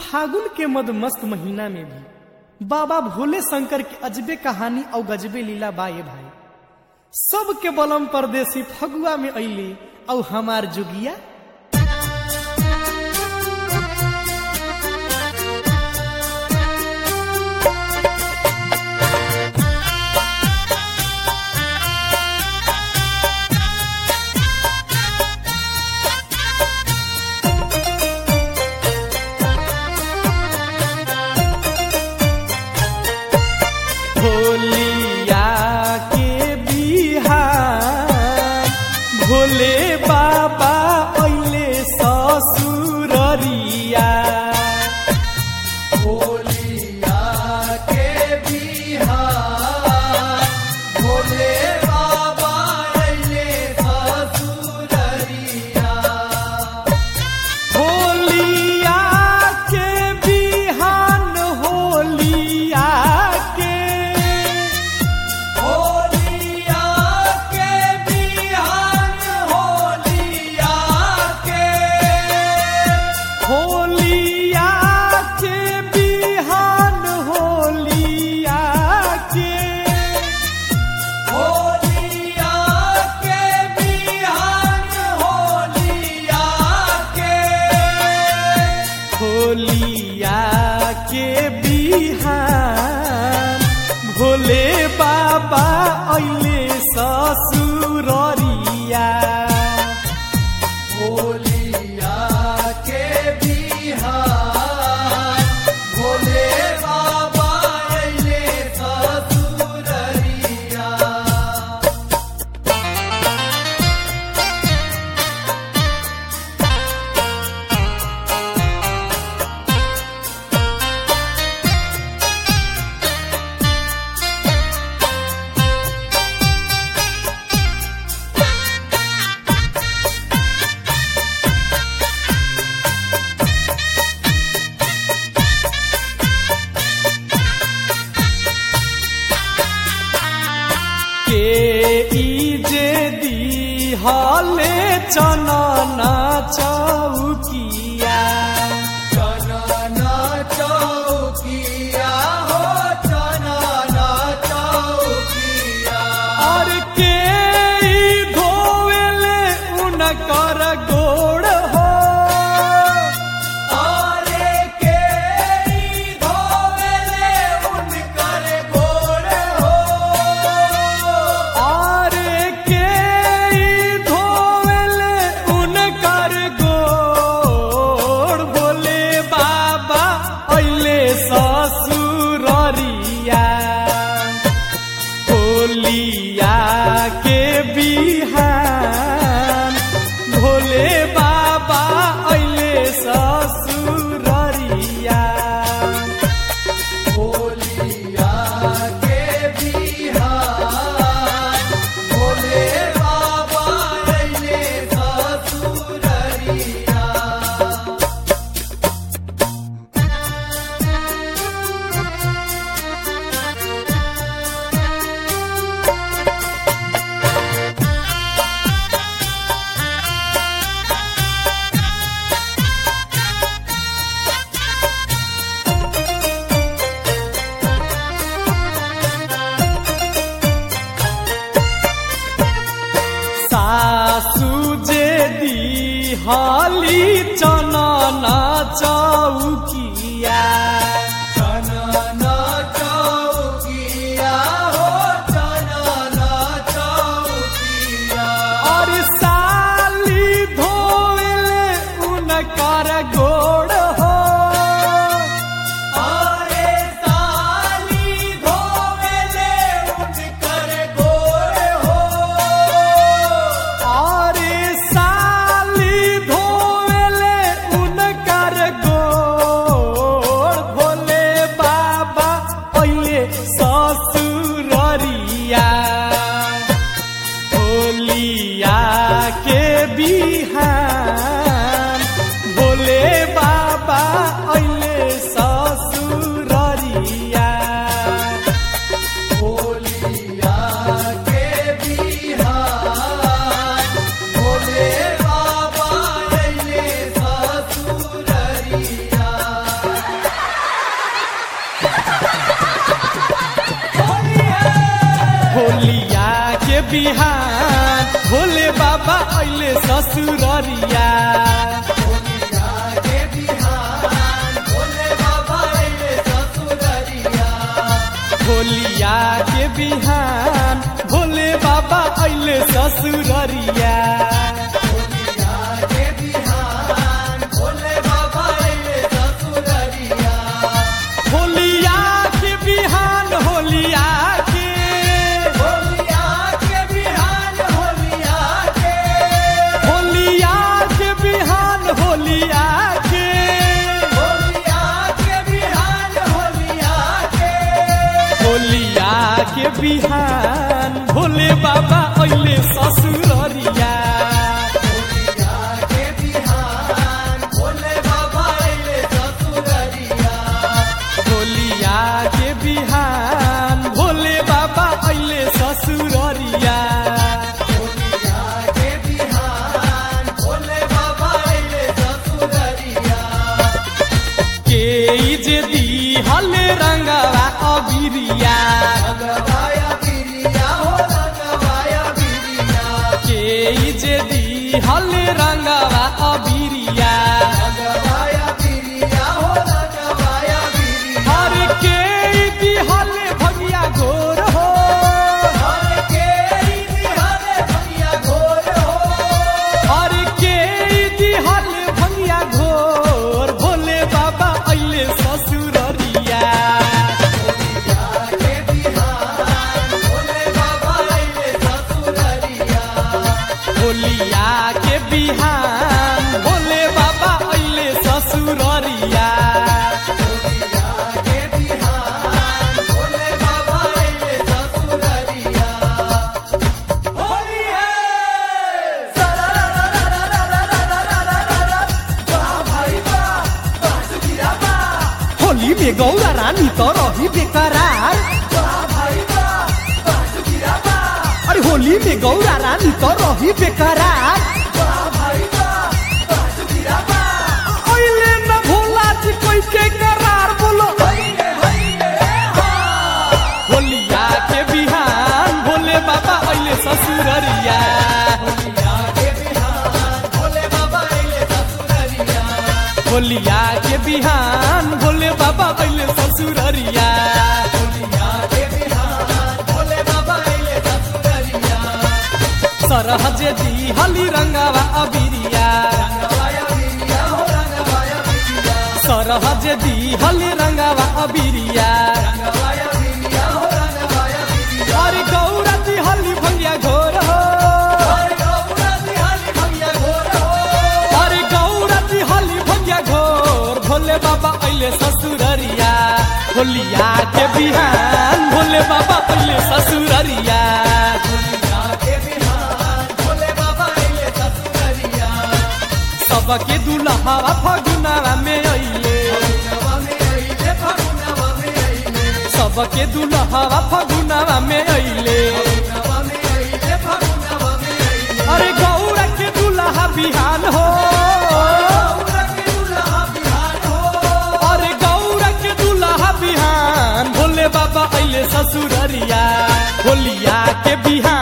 फागुन के मद मस्त महीना में भी बाबा भोले शंकर के अजबे कहानी और गजबे लीला बाए भाई सबके बलम परदेसी फगुआ में अली और हमार जुगिया भोलिया के बिहार भोले बाबा अइले ससुररिया भोलिया के बिहार भोले बाबा अइले ससुररिया होलिया के बिहान होलिया के होलिया के बिहान होलिया के होलिया के बिहान होलिया के होलिया के बिहान होलिया के होलिया के बिहान भोले बाबा अइले ससुररिया होलिया के बिहार भोले बाबा अइले ससुररिया के ई जे दी हले चनना चौकिया चनना चौकिया हो चनना चौकिया और के ई धोवेले उनकर गोड़ हो आरे के ई धोवेले उनकर गोड़ हो और के ई धोवेले उनकर गोड़ बोले बाबा अइले ससुररिया होलिया के बिहान भोले बाबा अइले ससुररिया होलिया के बिहार भोले बाबा अइले ससुररिया सासु जे दी हाली चनना चौकिया चनना चौकिया हो चनना चौकिया और साली धोले उनकर गोड़ हो आरे साली धोवेले उनकर गोड़ हो और साली धोले उनकर गोड़ भोले बाबा अइले ससुररिया होलिया के बिहान भोले बाबा बिहान भोले बाबा अइले ससुररिया के बिहान भोले बाबा अइले ससुररिया होलिया के बिहान भोले बाबा अइले ससुररिया के बिहान भोले बाबा अइले ससुररिया होलिया के बिहान होलिया के होलिया के बिहान होलिया के होलिया के बिहान होलिया के होलिया के बिहान होलिया के होलिया के बिहान भोले बाबा अइले ससुररिया के बिहान भोले बाबा अइले ससुररिया होलिया के बिहान भोले बाबा अइले ससुररिया के बिहान भोले बाबा अइले ससुररिया के जे दी हले रंगवा अबिरिया रंगवाया बिरिया हो रंगवाया बिरिया के जे दी हले रंगवा अबिरिया रंगवाया बिरिया हो रंगवाया बिरिया हर के दी हले भगिया घोर हो हर के हरे भैया घोर हो हर के दी हले भगिया घोर भोले बाबा अइले ससुररिया के बिहान भोले बाबा अइले ससुररिया होलिया के बिहान भोले बाबा अइले ससुररिया के बिहान भोले बाबा अइले ससुररिया होली है वाह भाई वाह वाह सुखिया वाह होली में गौरा रानी तो रही बेकरार वाह भाई वाह वाह सुखिया वाह अरे होली में गौरा रानी तो रही बेकरार वाह भाई वाह वाह सुखिया वाह अइले न भोला जी कोई के करार बोलो हइले हइले हा होलिया के बिहान भोले बाबा अइले ससुररिया के बिहान भोले बाबा अइले ससुररिया होलिया के बिहान भोले बाबा अइले ससुररिया के बिहान भोले बाबा अइले ससुररिया सरहज दी हली रंगवा अबिरिया रंगवाया बिरिया हो रंगवाया बिरिया सरहज दी हली रंगवा अबिरिया रंगवाया बिरिया हो रंगवाया बिरिया अरे गौरा दी हली भंगिया घोर हो और गौरा दिहाली भैया घोर हो अरे गौरा दी हली भंगिया घोर भोले बाबा अइले ससुररिया होलिया के बिहान भोले बाबा अइले ससुररिया के बिहान भोले बाबा अइले ससुररिया सबके दुल्हावा फगुनावा में अइले फगुनवा में अइले फगुनवा में अइले सबके दुल्हावा फगुनावा में अइले फगुनवा में अइले फगुनवा में अइले अरे गौरा के दुल्हा बिहान हो गौरा के दुल्हा बिहान हो अरे गौरा के दुल्हा बिहान भोले बाबा अइले ससुररिया होलिया के बिहान